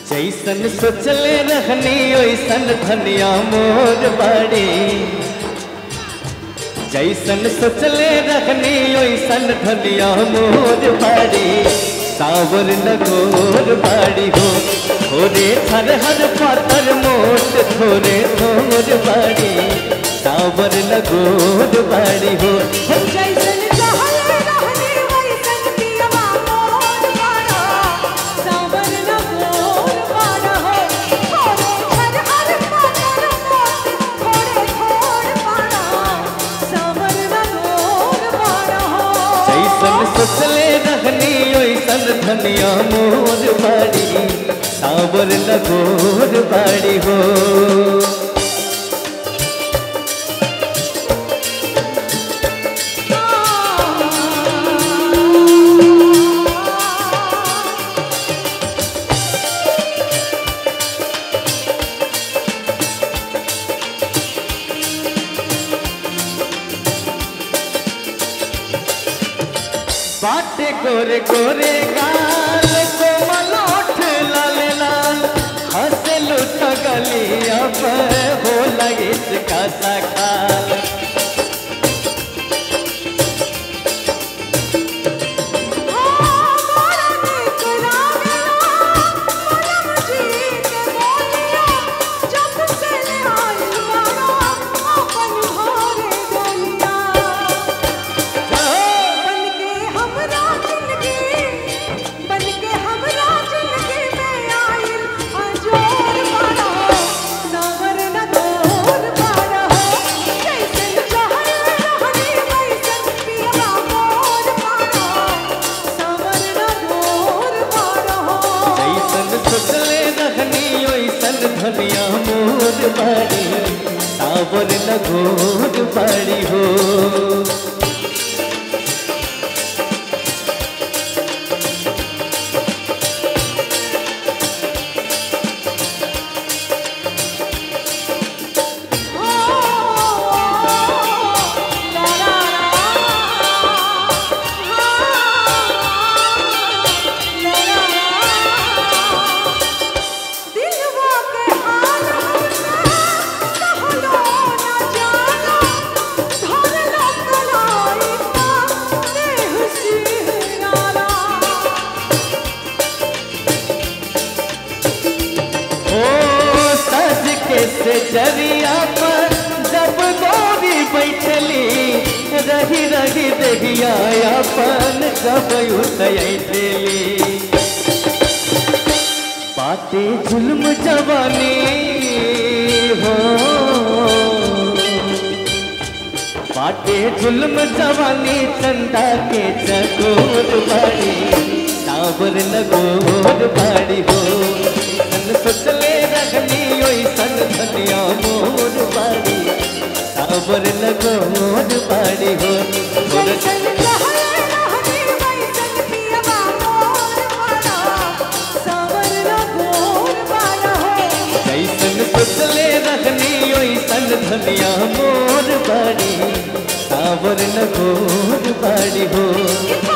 जैसन सोचले रहनी ओइसन धनिया मोर बाड़ी जैसन सोचले रहनी ओइसन धनिया मोर बाड़ी सावर लगोर बाड़ी हो थोरे हर हर पातर मोट थोरे थोर बाड़ी सावर लगोर बाड़ी हो जैसन चाहले रहनी वैसन पियवा मोर बाड़ा सावन न मोर बाड़ा हो थोड़े हर हर पातर मोट थोड़े थोड़ बाड़ा सावन न मोर बाड़ा हो जैसन सोचले रहनी ओइसन धनिया मोर बाड़ी सावर लगोर बाड़ी हो बाटे गोरे गोरे गाल कोमल ओठ लाल लाल हंसे लुट गलिया पर हो लगे इसका सखाल मोरा नीक लागेला मनम जी के बोलिया जब से आइल बाड़ा अपन घरे गलिया बनके हमरा जिंदगी बनके हमरा जिंदगी में आइल अजोर बाड़ा सावर न तोर बाड़ा जैसन चाहल रहनी वैसन पियवा मोर बाड़ा सावर न तोर बाड़ा जैसन सोचले रहनी ओइसन धनिया मोर बाड़ी सावर लगोर बाड़ी हो दिलवा के हाल कहलो ना जानो धरलो कलाई का देह सिहराला ओ सज के से जरिया पर जब गोरी बैठली रही रही देहिया अपन जब उतैली बाटे जुल्म जवानी हो बाटे जुल्म जवानी चंदा के चकोर बाड़ी सावर लगोर बाड़ी हो सन सोचले रखनी ओई सन धनिया मोर बाड़ी सावर लगोर बाड़ी हो थोड़ा जैसन चाहले रहनी वैसन पियवा मोर बाड़ा सावर न गोर बाड़ा हो जैसन सोचले रखनी ओइसन धनिया मोर बाड़ी सावर लगोर बाड़ी हो